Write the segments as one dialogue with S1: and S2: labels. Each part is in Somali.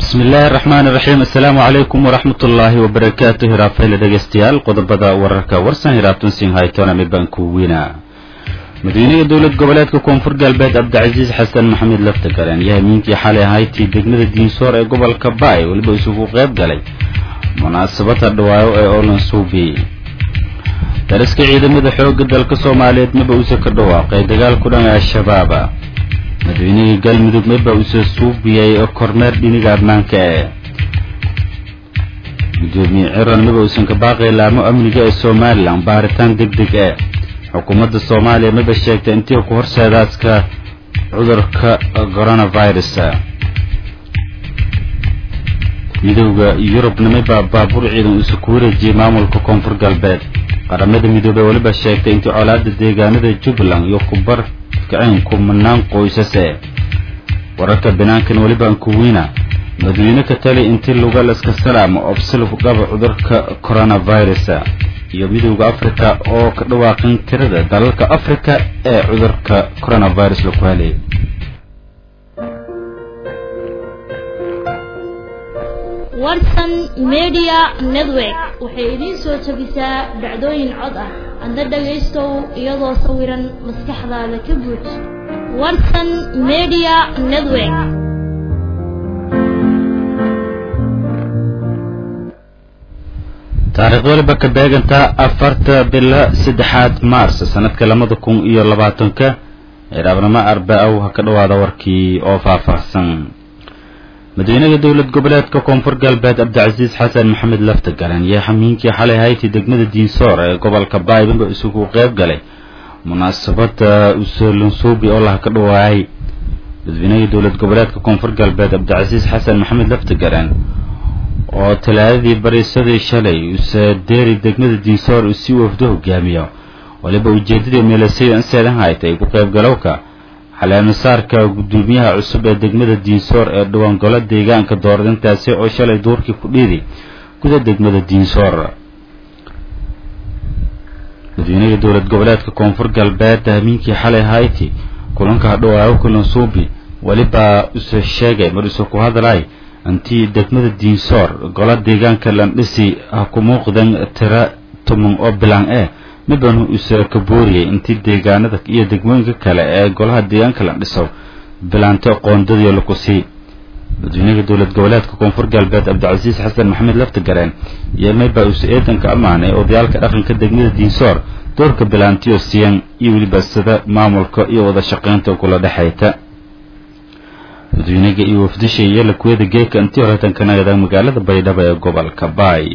S1: bismi illaahi araxmaan iraxiim assalaamu calaykum waraxmat ullaahi wabarakaatu hiraafayla dhegeystayaal qodobada wararka warsan hiraabtunsin haytona mibanku wiina madaxweynaha dowlad goboleedka koonfur galbeed cabdicasiis xasan maxamed laftagareen iyo hamiinkii xalay ahaytii degmada diinsoor ee gobolka baay weliba isugu qayb galay munaasabada dhawaayo ee olansuubi dariska ciidamada xoogga dalka soomaaliyeed maba uuse ka dhawaaqay dagaal ku dhan al-shabaaba madaxweynihii galmudug maba uuse suubiyay kormeer dhiniga ammaanka ee gudoomiye ciran maba uusan ka baaqay laamo amniga ee somalilan baaritaan deg deg ee xukuumadda soomaaliya maba sheegtay intii ku horseedaaska cudurka coronavirus midowda yurubna maba baabuur ciidan uuse ku wareejiyey maamulka koonfur galbeed qaramada midoobey weliba sheegtay intii colaada deegaanada jubbaland iyo kubar kiceen kumanaan qoysase wararka banaankan weliba ankuwiina madaxweyne ka tali intii lugalaska salaamo obsilf dhaba cudurka coronavirus iyo midowda africa oo ka dhawaaqin tirada dalalka africa ee cudurka coronavirus laku helay
S2: warsan media network waxay idiin soo jebisaa dhacdooyin cod ah adna dhagaystow iyadoo sawiran maskaxdaada ka buuj warsan media network
S1: taariikh waliba ka beegantaa afarta bila saddexaad maars sanadka labada kun iyo labaatanka eeraabnimo arba-ow ha ka dhawaada warkii oo faahfaahsan madaxweynaha dowlad goboleedka koonfur galbeed cabdicasiis xasan maxamed laftagaran iyo xamiinkii xalay hayti degmada diinsoor ee gobolka baaybanba isugu qayb galay munaasabada usolansuubi oo laha ka dhawaayay madaxweynaha dowlad goboleedka koonfur galbeed cabdicasiis xasan maxamed laftagaran oo talaadadii bariisadii shalay use deeri degmada diinsoor uu si wafdo hogaamiyo waliba ujeedadii meelasay anseedan haytay ku qaybgalowka xaleemasaarka gudoomiyaha cusub ee degmada diinsoor ee dhawaangolo deegaanka dooradintaasi oo shalay duurkii ku dhiiday guda degmada diinsoor madaxweynaha dowlad goboleedka koonfur galbeed hamiinkii xalay hayti kulanka hadhowaayo kulansuubi weliba use sheegay mar use ku hadlay intii degmada diinsoor golo deegaanka landhisi ha ku muuqdan tira tuman oo bilaan eh midbanu use ka booriyey intii deegaanada iyo degmooyinka kale ee golaha deegaanka la dhiso bilaanto qoondadii laku sii madaxweynaha dowlad goboleedka koonfur galbeed cabdicasiis xasan maxamed laftagareen iyo mayba use eedanka ammaanay odayaalka dhaqanka degmada diinsoor doorka bilaantiyo siyan iyo weliba sida maamulka iyo wada shaqaynta kula dhexayta madaxweynaga iyo wafdisha iyo lakuwada geeka intii horeetan ka nagada magaalada baydhabo ee gobolka baay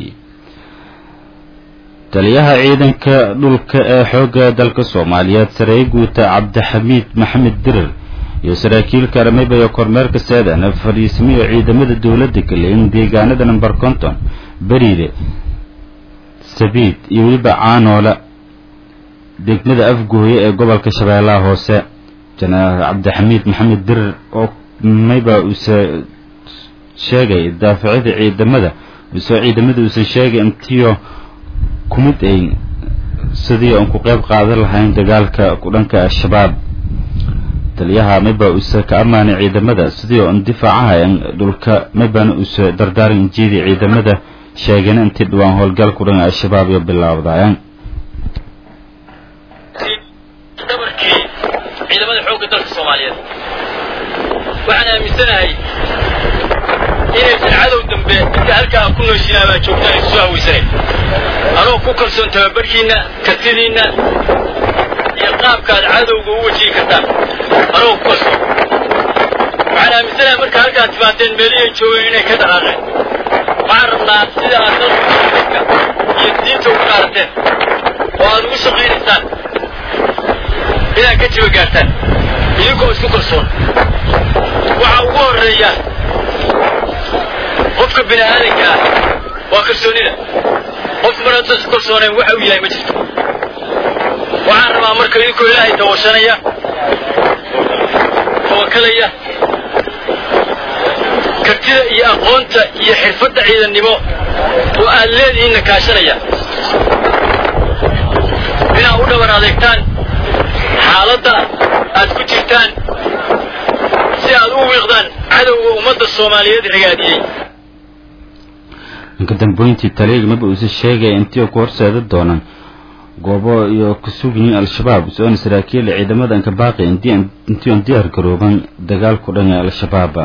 S1: taliyaha ciidanka dhulka ee xoogga dalka soomaaliyeed sareeye guuta cabdixamiid maxamed dirir iyo saraakiil karamayba iyo kormeerka seedan fadhiismiyo ciidamada dowladda kale in deegaanada number konton beriide sabiid iyo weliba caanoola degmada afgooye ee gobolka shabeellaha hoose jenaraal cabdixamiid maxamed dirir oo mayba uuse sheegay daaficida ciidamada usoo ciidamada uusan sheegay intiyo kumid ay sidii aan ku qayb qaadan lahayn dagaalka kudhanka al-shabaab taliyaha mayba uuse ka ammaanay ciidamada sidii aan difaacahayan dhulka maybana uuse dardaaran injeedii ciidamada sheegana intii dhawaan howlgal kudhan al-shabaab iyo bilaabdayan
S3: dabarkii ciidamada xoogga dalka soomaaliyeed waxaan aaminsanahay inaysan cadow dambe inta halkaa ku nooshinaa baa joogtaan isu hawaysanayn anoo ku kalsoon tababarkiinna kartidiinna iyo qaabkaad cadowga u wajihi kartaan anoo ku kalsoon waxaan aaminsanahay marka halkaad timaadeen meelihiay joogeen inay ka dhaqaaqeen waxaan rabnaa sida aad dalka iyo diinta ugu qaarateen oo aad ugu shaqaynaysaan inaad ka jiba gaartaan idinkoo isku kalsoon waxaa ugu horreeya qofka bini aadanka ah waa kalsoonida qof mar haddaan isku kalsoonayn waxa uu yahay ma jirto waxaan rabaa marka idinkoo ilaahay dawashanaya tawakalaya kartida iyo aqoonta iyo xirfadda ciidannimo oo aad leedihiinna kaashanaya inaad u dhabar adeegtaan xaaladda aad ku jirtaan si aad u wiiqdaan cadowga ummadda soomaaliyeed ragaadiyey
S1: inka dambeyntii taliyaga maba uuse sheegaya intii ku horseeda doonaan goobo iyo ku sugyihiin al-shabaab soona saraakiil ciidamada inka baaqi intii on diyaar garooban dagaalku dhan ee al-shabaab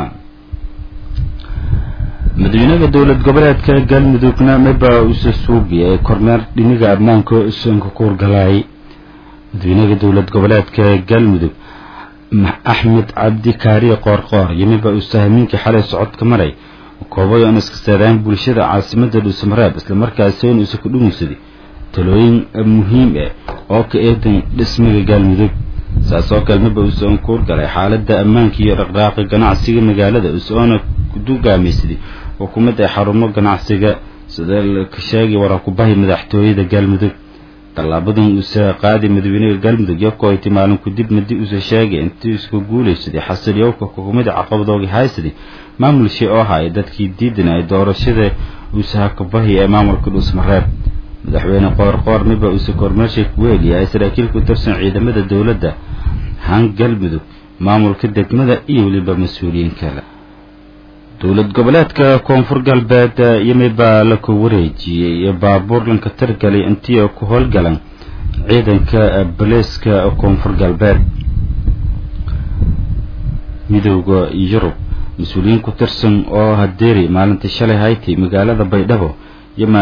S1: madaxweynaha dowlad goboleedka galmudugna maba uuse suubiya kormeer dhiniga ammaanka soonka ku horgalaayay madaxweynaha dowlad goboleedka galmudug axmed cabdi kaariye qoorqoor iyo miba uuse hamiinkii xalay socodka maray koobayo in iska saadaan bulshada caasimada dhuusamareeb islamarkaasi in uuse ku dhumusaday talooyin muhiim ah oo ka eedan dhismiga galmudug saas oo kale maba uuse ku horgalay xaalada ammaanka iyo dhaqdhaaqa ganacsiga magaalada useoona kudugaameysaday xukuumadda ee xarumo ganacsiga sida ka sheegay warakubahi madaxtooyada galmudug tallaabadan uuse qaaday madaxweynaha galmudug yokoyti maalin kudib madi uuse sheegay intii isku guulaysaday xasiliyowka xukuumadda caqabadooga haysaday maamulshii oo haya dadkii diidan ay doorashada uuse hakabahi ee maamulka dhuusmareeb madaxweyne qoorqoor miba uuse kormeershay kuweeliya saraakiil ku tirsan ciidamada dowladda haan galmudug maamulka degmada iyo weliba mas-uuliyiin kale dowlad goboleedka koonfur galbeed yimi baa la ku wareejiyey iyo baabuur lanka targalay intii ku howlgalan ciidanka baleeska koonfur galbeed midowda yurub mas-uuliyiin ku tirsan oo hadeeri maalintii shalay haytay magaalada baydhabo yima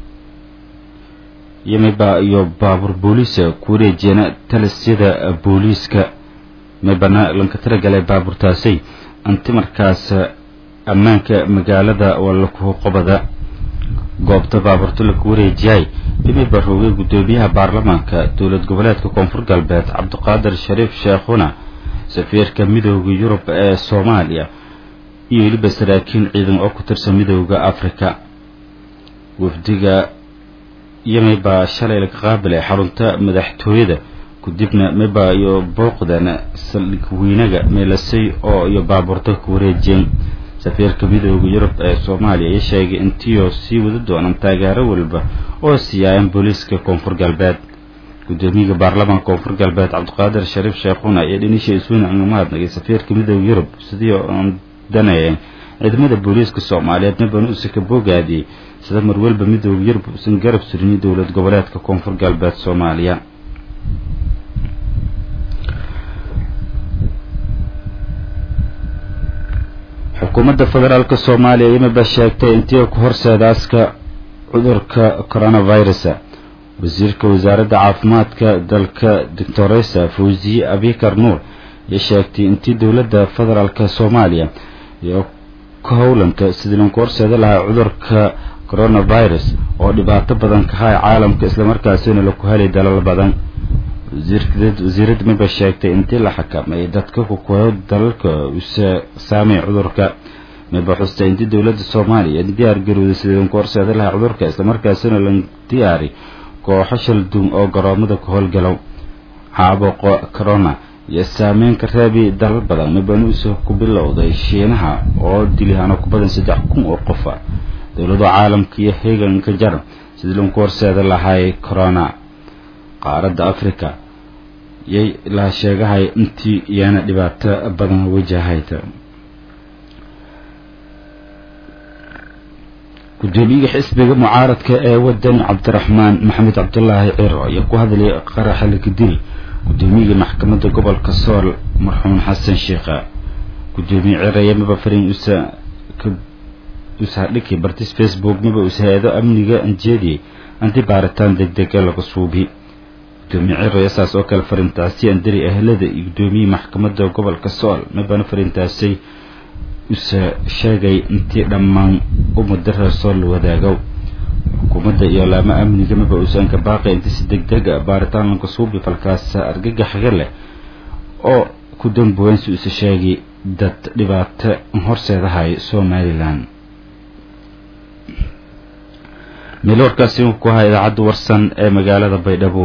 S1: yimiba iyo baabuur booliisa ku wareejiyana talisyada booliiska mibana lanka taragalay baabuurtaasay anti markaas ammaanka magaalada waa laku qobada goobta baabuurta laku wareejiyay yimiba roogay guddoomiyaha baarlamaanka dowlad goboleedka koonfur galbeed cabdiqaadir shariif sheekhuna safiirka midooda yurub ee soomaaliya iyo weliba saraakiil ciidan oo ku tirsan midooda africa wafdiga yimiba shalay laga qaabilay xarunta madaxtooyada kadibna miba iyo booqdan saldhig weynaga meelasay oo iyo baabuurta ku wareejiyeen safiirka midooda yurub ee soomaaliya ayaa sheegay intiioo sii wada doonaan taageero walba oo siiyaayan booliiska koonfur galbeed guddoomiyaha baarlamaanka koonfur galbeed cabdiqaadir shariif sheekhuna ayaa dhinisha isweyne uga mahadnagay safiirka midooda yurub sidii oon danayeen ciidamada booliiska soomaaliyeed mibana uuse ka boogaadiyey sida marwalba midooda yurub uusan garab surinay dowlad goboleedka koonfur galbeed soomaaliya xukuumadda federaalk soomaaliya yimiba sheegtay intii ku horseedaaska cudurka coronavirus wasiirka wasaaradda caafimaadka dalka doctoresa fawziye abikar nuur ayaa sheegtay intii dowladda federaalk soomaaliya iyo ka howlanta sidii lanku horseeda lahaa cudurka coronavirus oo dhibaato badan ka haya caalamka islamarkaasina laku helay dalal badan wasiiradda miba sheegtay intii la xakameeyay dadka kukuyo dalalka use saamay cudurka miba xustay intii dowladda soomaaliya diyaar garowday sidii lanku horseeda lahaa cudurka islamarkaasina la diyaari kooxo shaldun oo garoomada ka howlgalow caabuqo corona iyo saameyn ka reebi dalal badan mibana use ku bilowday shiinaha oo dilihano ku badan saddex kun oo qofa dowlado caalamka iyo heeganka jar sidii lanku horseeda lahay corona qaaradda africa yay la sheegahay intii iyana dhibaato badan wajahayd gudoomiyaha xisbiga mucaaradka ee wadani cabdiraxmaan maxamed cabdulaahi ciro ayaa ku hadlay qaraxa lakadil gudoomiyaha maxkamadda gobolka sool marxuun xasan sheikha gudoomiye ciro ayaa maba farin usa ushadhiki bartis facebook maba us hay-ado amniga anjeediyey anti baaritaan deg dega laga suubi gudoomiye ciro ayaa saas oo kale farintaasi andari ahlada iyo gudoomiyihii maxkamadda gobolka sool mabana farintaasay use sheegay intii dhammaan umada reer sool la wadaago xukuumadda iyo laamo amniga maba uusan ka baaqay intii si deg dega baaritaan lanka suubi falkaas argagaxga leh oo ku damboweyn si use sheegay dad dhibaato horseedahay somalilan meel warkaasi ku ahaa idaacadda warsan ee magaalada baydhabo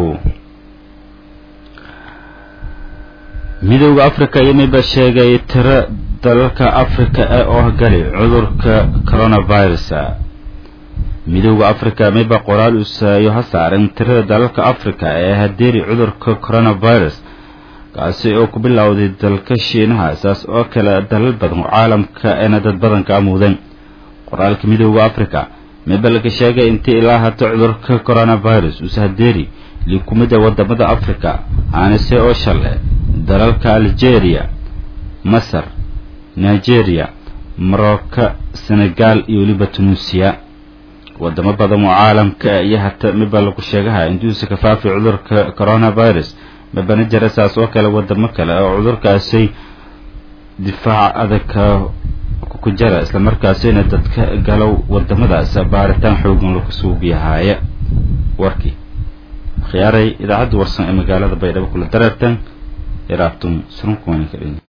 S1: midooda africa yimiba sheegay tiro dalalka africa ee oo gali cudurka coronavirus midooda africa miba qoraal usaayo ha saaran tirada dalalka africa ee hadeeri cudurka coronavirus kaasi oo ku bilowday dalka shiinaha saas oo kale dalal badan oo caalamka eena dad badan ka amuudeen qoraalka midooda africa mebalka sheegay intii ilaa hata cudurka coronavirus usahadeeri likumida wadamada africa aanise oo shale dalalka algeria masar nigeria morocco senegal iyo weliba tunuusiya wadamo badan oo caalamka iyo hata miba lagu sheegaha intuusa ka faafi cudurka coronavirus mabana jira saas oo kale wadamo kale oo cudurkaasi difaac adag ku jara islamarkaasina dadka galow wadamadaas baaritaan xoogan lagu suubiyahaaya warkii khiyaaray idaacadda warsan ee magaalada baydhabo kula dareertan iraabtum surunkuwaninka